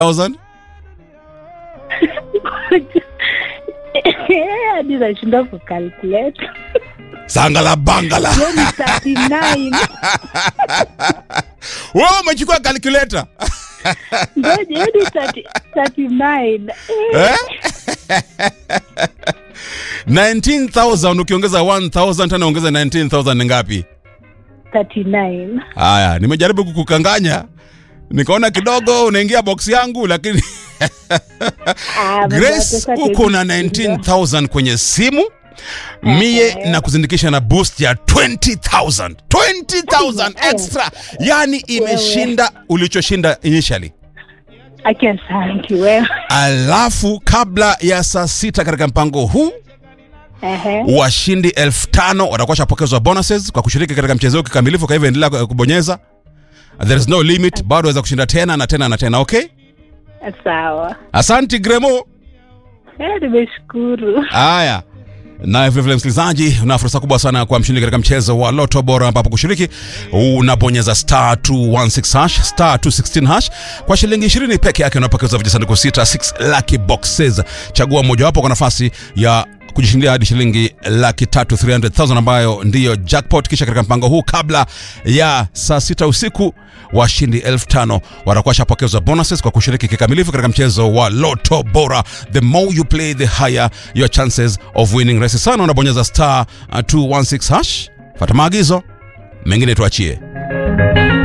1000 hadi nashinda kukalkulate sangala bangala hiyo ni 39 wewe umechukua calculator ngoja hiyo ni 30 39 eh? 19000 ukiongeza 1000 tena ongeza 19000 ni ngapi 39 haya nimejaribu kukukanganya nikaona kidogo unaingia box yangu lakini Ah, grace pesa uko na tuwezi 19000 kwenye simu mie na kuzindikisha na boost ya 20000 20000 extra yani imeshinda ulichoshinda initially I can thank you well. alafu kabla ya saa sita katika mpango huu Ehe. washindi elfu tano watakuwa shapokezwa bonuses kwa kushiriki katika mchezo huu kikamilifu kwa hivyo endelea kubonyeza there is no limit bado waweza kushinda tena na tena na tena okay Sawa. asanti gremo Eh, nimeshukuru. haya naye vilevile msikilizaji una fursa kubwa sana kwa mshindi katika mchezo wa loto bora ambapo kushiriki unabonyeza star 216 hash star 216 hash kwa shilingi 20 peke yake unapokezwa vijisanduku sita 6 lucky boxes chagua mojawapo kwa nafasi ya kujishindia hadi shilingi laki tatu 300,000 ambayo ndiyo jackpot kisha katika mpango huu kabla ya saa sita usiku washindi elfu tano watakuwa shapokezwa bonuses kwa kushiriki kikamilifu katika mchezo wa loto bora the more you play the higher your chances of winning rahisi sana unabonyeza star uh, 216 hash fata maagizo mengine tuachie